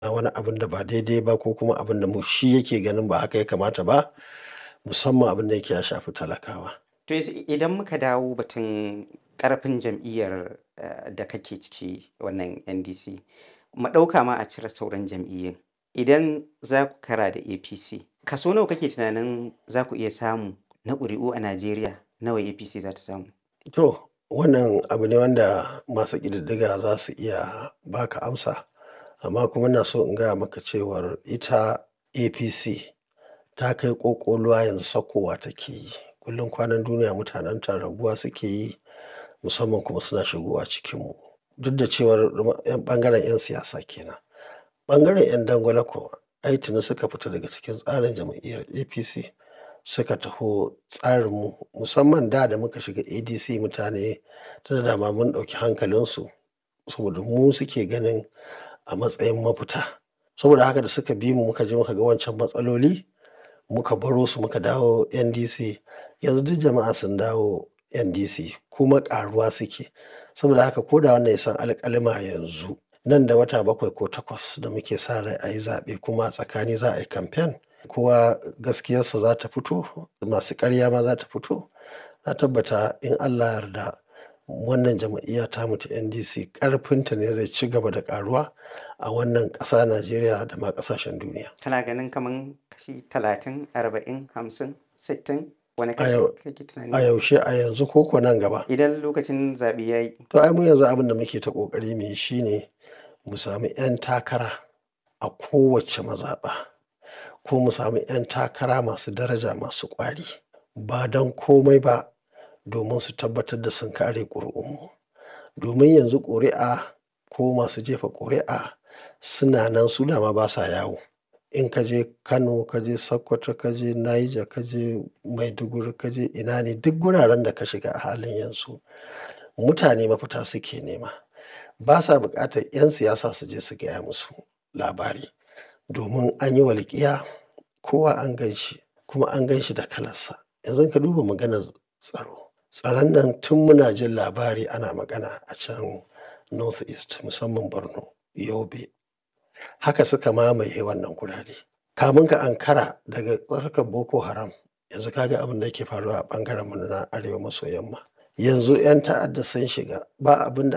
wani abin da ba daidai ba ko kuma abin da mu shi yake ganin ba haka ya kamata ba musamman abin da yake ya shafi talakawa. To yanzu idan muka dawo batun ƙarfin jam'iyyar eh, da kake ciki wannan NDC mu ɗauka ma a cire sauran jam'iyyun idan za ku kara da APC kaso nawa kake tunanin za ku iya samu na ƙuri'u a Najeriya nawa APC za ta samu? To wannan abu ne wanda masu ƙididdiga za su iya baka amsa amma kuma ina so in gaya maka cewar ita APC ta kai ƙoƙoluwa yanzu sakkowa take yi kullum kwanan duniya mutanen ta raguwa suke yi musamman kuma suna shigowa cikinmu duk da cewar yan ɓangaren 'yan siyasa kenan ɓangaren 'yan dangwale kuwa ai tuni suka fita daga cikin tsarin jam'iyyar APC suka taho tsarinmu musamman da da muka shiga ADC mutane tunda dama mun ɗauki hankalinsu saboda mu suke ganin a matsayin mafita saboda haka da suka bi mu muka je muka ga wancan matsaloli muka baro su muka dawo NDC yanzu duk jama'a sun dawo NDC kuma ƙaruwa suke saboda haka ko da wannan ya san alƙalima yanzu nan da wata bakwai ko takwas da muke sa rai a yi zaɓe kuma a tsakani za a yi kamfen kowa gaskiyarsa za ta fito masu ƙarya ma za ta fito na tabbata in Allah yarda wannan jam'iyya ta mutu NDC ƙarfinta ne zai ci gaba da ƙaruwa a wannan ƙasa Najeriya da ma ƙasashen duniya. Kana ganin kaman kashi talatin arba'in hamsin sittin wani A kashi yau- kake A tunani? yaushe a yanzu ko ko nan gaba. Idan lokacin zaɓe ya yi To ai mu yanzu abin da muke ta ƙoƙari mu yi shine mu sami 'yan takara a kowace mazaɓa ko mu sami 'yan takara masu daraja masu ƙwari ba don komai ba domin su tabbatar da sun kare ƙuri'unmu domin yanzu ƙuri'a ko masu jefa ƙuri'a suna nan su dama ba sa yawo in ka je Kano ka je Sokoto ka je Niger ka je Maiduguri ka je ina ne duk guraren da ka shiga a halin yanzu mutane mafita suke nema ba sa buƙatar 'yan siyasa su je su gaya musu labari domin an yi walƙiya kowa an gan shi kuma an gan shi da kalarsa yanzu ka duba maganar tsaro tsaron nan tun muna jin labari ana magana a can north east musamman borno yobe haka suka mamaye wannan gurare kamun ka ankara daga tsarkar boko haram yanzu kaga abin da yake faruwa a ɓangaren mu na arewa maso yamma yanzu 'yan ta'adda sun shiga ba abin da